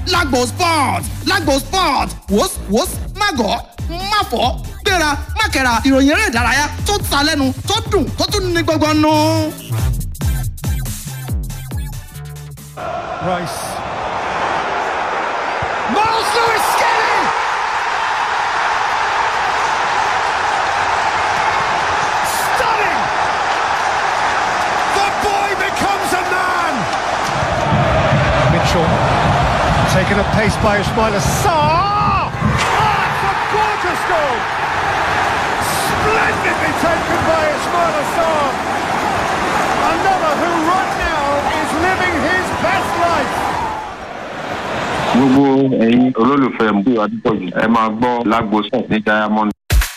lágbo sport lágbo sport wòs wòs mágọ̀ máfọ̀ gbéra mákẹ́ra ìròyìn eré ìdárayá tó ta lẹ́nu tó dùn tó tún ní gbọ́ngbọ́n nù. Rice. Miles Lewis Skelly! Stunning! The boy becomes a man! Mitchell taken at pace by Ismail Assar! Ah, it's a gorgeous goal! Splendidly taken by Ismail Assar! Another who right now is living his best life! gbogbo ẹ̀yin olólùfẹ́ mú adúgbò yìí ẹ máa gbọ́ lágbo sàn ní diamond